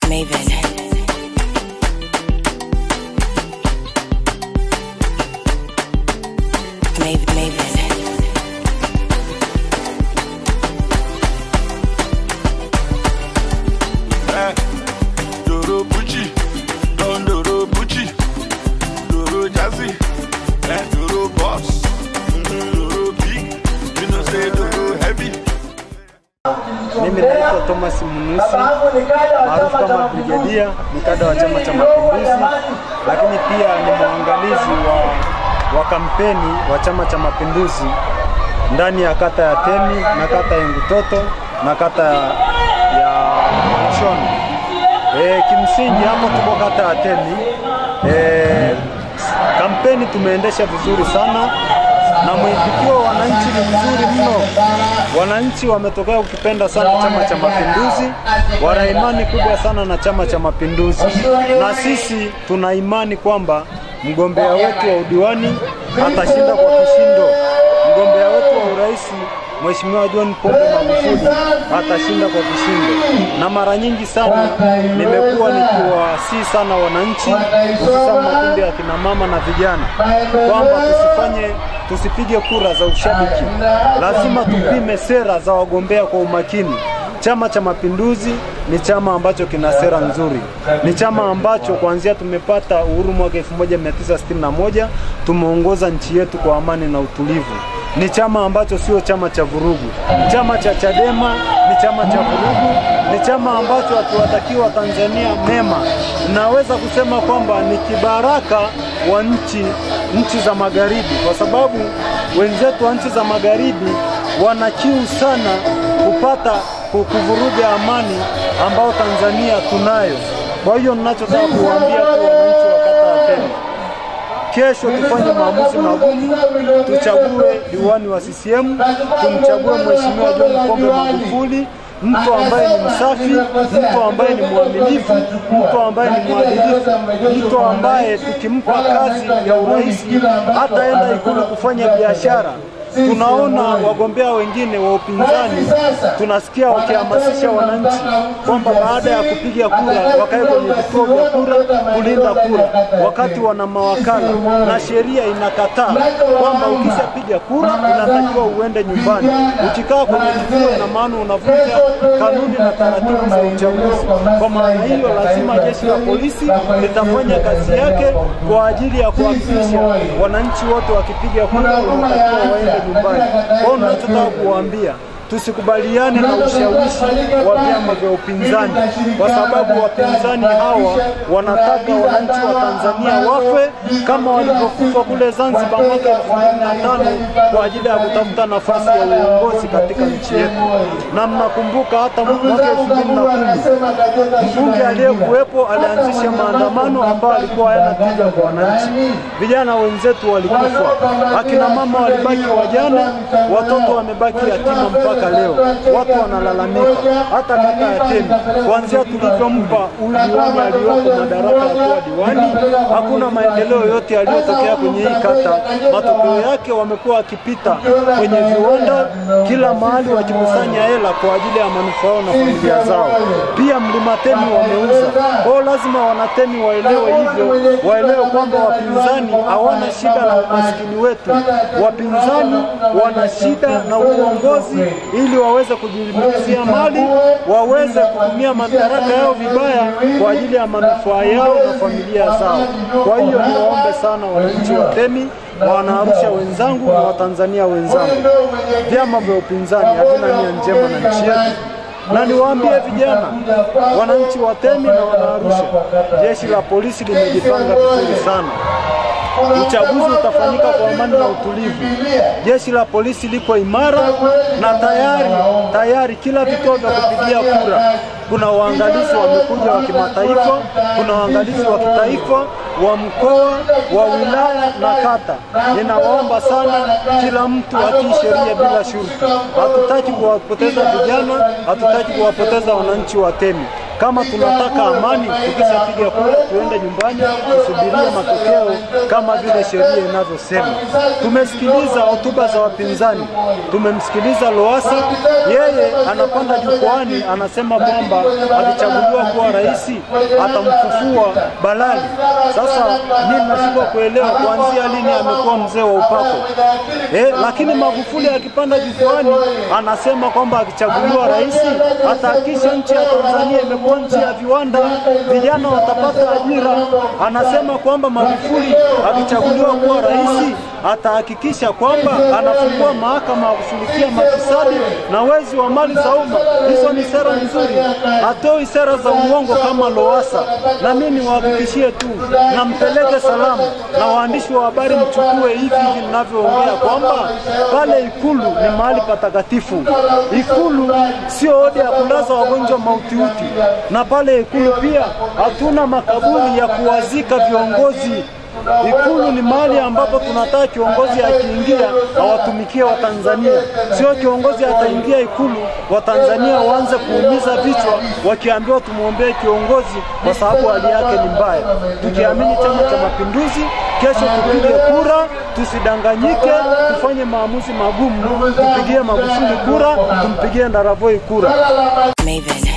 Maven. Maven, Maven. Eh, Doro Bucci, Don Doro Bucci, Doro Jazzy, eh, Doro Boss, mm, Doro Big, you know say Doro Heavy. Mimi naitwa Thomas Munusi maarufu kama Brigedia, ni kada wa Chama cha Mapinduzi, lakini pia ni mwangalizi wa, wa kampeni wa Chama cha Mapinduzi ndani ya kata ya Temi na kata ya Ngutoto na kata ya, ya Mshono. E, kimsingi hapo tuko kata ya Temi. E, kampeni tumeendesha vizuri sana na mwitikio wa wananchi ni mzuri mno. Wananchi wametokea kukipenda sana Chama cha Mapinduzi, wana imani kubwa sana na Chama cha Mapinduzi, na sisi tuna imani kwamba mgombea wetu wa udiwani atashinda kwa kishindo. Mgombea wetu wa urais Mheshimiwa John Pombe Magufuli atashinda kwa kishindo, na mara nyingi sana nimekuwa nikiwasihi sana wananchi, hususan makundi ya kina mama na vijana, kwamba tusifanye tusipige kura za ushabiki, lazima tupime sera za wagombea kwa umakini. Chama cha Mapinduzi ni chama ambacho kina sera nzuri, ni chama ambacho kuanzia tumepata uhuru mwaka 1961 tumeongoza nchi yetu kwa amani na utulivu. Ni chama ambacho sio chama cha vurugu. Chama cha Chadema ni chama cha vurugu, ni chama ambacho hatuwatakiwa Tanzania mema. Naweza kusema kwamba ni kibaraka wa nchi nchi za magharibi, kwa sababu wenzetu wa nchi za magharibi wana kiu sana kupata ku- kuvuruga amani ambao Tanzania tunayo. Kwa hiyo ninachotaka kuwaambia tu wananchi wa kata ya Temi, kesho tufanye maamuzi magumu, tuchague diwani wa CCM, tumchague Mheshimiwa John Pombe Magufuli, mtu ambaye ni msafi, mtu ambaye ni mwaminifu, mtu ambaye ni mwadilifu, mtu ambaye tukimpa kazi ya urais hataenda Ikulu kufanya biashara. Tunaona wagombea wengine wa upinzani, tunasikia wakihamasisha wananchi kwamba baada ya kupiga kura wakae kwenye vituo vya kura kulinda kura, wakati wana mawakala na sheria inakataa kwamba ukishapiga kura unatakiwa uende nyumbani. Ukikaa kwenye kituo, ina maana unavunja kanuni na taratibu za uchaguzi. Kwa maana hiyo, lazima jeshi la polisi litafanya kazi yake kwa ajili ya kuhakikisha wananchi wote wakipiga kura wanatakiwa waende nyumbani. Kwa hiyo ninachotaka kuwaambia tusikubaliane na ushawishi wa vyama vya upinzani, kwa sababu wapinzani hawa wanataka wananchi wa Tanzania wafe kama walivyokufa kule Zanzibar mwaka elfu mbili na tano kwa ajili ya kutafuta nafasi ya uongozi katika nchi yetu. Na mnakumbuka hata mwaka elfu mbili na kumi mbunge aliyekuwepo alianzisha maandamano ambayo alikuwa hayana tija kwa wananchi. Vijana wenzetu walikufa, akina mama walibaki wajane, watoto wamebaki yatima mpaka leo. Watu wanalalamika, hata kata ya Temi, kuanzia tulivyompa huyu diwani aliyoko madaraka ya kuwa diwani, hakuna maendeleo yote yaliyotokea kwenye hii kata. Matokeo yake wamekuwa wakipita kwenye viwanda kila mahali wakikusanya hela kwa ajili ya manufaa yao na familia zao. Pia mlima Temi wameuza. Kwa hiyo lazima wanatemi waelewe hivyo, waelewe kwamba wapinzani hawana shida na umaskini wetu. Wapinzani wana shida na uongozi ili waweze kujilimbikizia mali, waweze kutumia madaraka yao vibaya kwa ajili ya manufaa yao na familia zao. Kwa hiyo niwaombe sana wananchi wa Temi, wanaarusha wenzangu na Watanzania wenzangu, vyama vya upinzani havina nia njema na nchi yetu na niwaambie vijana, wananchi wa Temi na Wanaarusha, jeshi la polisi limejipanga vizuri sana. Uchaguzi utafanyika kwa amani na utulivu. Jeshi la polisi liko imara na tayari tayari, kila vituo vya kupigia kura kuna waangalizi wamekuja wa kimataifa, kuna waangalizi wa kitaifa, wa mkoa, wa wilaya na kata. Ninawaomba sana kila mtu atii sheria bila shurti. Hatutaki kuwapoteza vijana, hatutaki kuwapoteza wananchi wa Temi. Kama tunataka amani, tukishapiga kura tuende nyumbani, tusubirie matokeo kama vile sheria inavyosema. Tumesikiliza hotuba za wapinzani, tumemsikiliza Lowassa, yeye anapanda jukwani anasema kwamba akichaguliwa kuwa rais atamfufua Balali. Sasa mimi nashindwa kuelewa kuanzia lini amekuwa mzee wa upako eh, lakini Magufuli akipanda jukwani anasema kwamba akichaguliwa rais atahakikisha nchi ya Tanzania imekuwa nchi ya viwanda, vijana watapata ajira. Anasema kwamba Magufuli akichaguliwa kuwa rais atahakikisha kwamba anafungua mahakama ya kushughulikia mafisadi na wezi wa mali za umma. Hizo ni sera nzuri, hatoi sera za uongo kama Lowassa. Na mimi niwahakikishie tu, na mpeleke salamu na waandishi wa habari, mchukue hivi hivi ninavyoongea kwamba pale Ikulu ni mahali patakatifu. Ikulu sio odi ya kulaza wagonjwa mautiuti, na pale Ikulu pia hatuna makaburi ya kuwazika viongozi. Ikulu ni mahali ambapo tunataka kiongozi akiingia awatumikie Watanzania, sio kiongozi ataingia Ikulu Watanzania waanze kuumiza vichwa wakiambiwa tumwombee kiongozi kwa sababu hali yake ni mbaya. Tukiamini Chama cha Mapinduzi, kesho tupige kura, tusidanganyike, tufanye maamuzi magumu, tupigie Magufuli kura, tumpigie Ndaravoi kura. Maven.